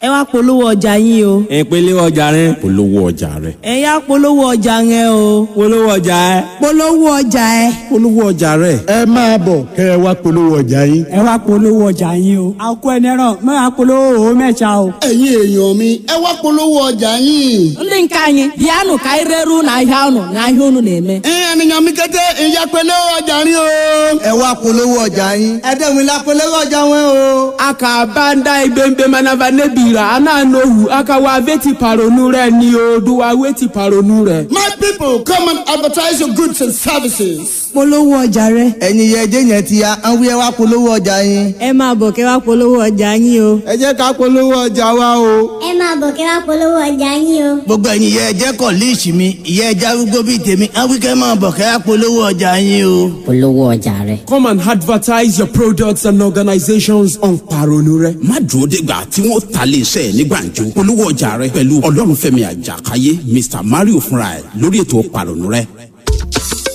ẹ wá polówó ọjà yín o ìpele ọjà rẹ polówó ọjà rẹ ẹ yá polówó ọjà yẹn o polówó ọjà ẹ polówó ọjà ẹ. polówó ọjà rẹ. ẹ máa bọ̀ kẹ́ ẹ wá polówó ọjà yín. ẹ wá polówó ọjà yín o àkó ẹni ẹran mọ àpolówó òun mẹ́ta o. ẹ̀yin èèyàn mi ẹ wá polówó ọjà yín. ndị nke anyị bịanụ ka anyị reru n'ahịa ụnụ n'ahịa unu na-eme ènìyàn mi kété ìyá polówó ọjà rí o. ẹ wá polówó ọjà yín ẹ dẹ́gun la polówó ọjà wọn o. aka banda ibembe manava nebira ana nohu aka wa veti paronu rẹ ni o duwa weti paronu rẹ. my people come and advertise your goods and services. polówó ọjà rẹ ẹ̀yin yẹn ẹjẹ́ yẹn ti ya àwọn ẹ wá polówó ọjà yín. ẹ máa bọ̀ kẹ́ wá polówó ọjà yín o. ẹ jẹ́ ká polówó ọjà wa o. ẹ máa bọ̀ kí wá polówó ọjà yín o. gbogbo ẹ̀yin yẹn ẹjẹ́ kọ̀ líìsì mi ìyẹn ẹjẹ́ arúgbó bíi tèmi àwọn kẹ́ máa bọ̀ kẹ́ wá polówó ọjà yín o. polówó ọjà rẹ. come and advertise your products and organizations on paronu rẹ. má dúró dégbà tí wọ́n ta lè ṣe ní gbàǹjo polówó ọjà rẹ pẹ̀lú ọlọ́runfẹ́mi àjàkáyé mr mario fúnra ẹ̀ lórí ètò pàrọ̀nù rẹ.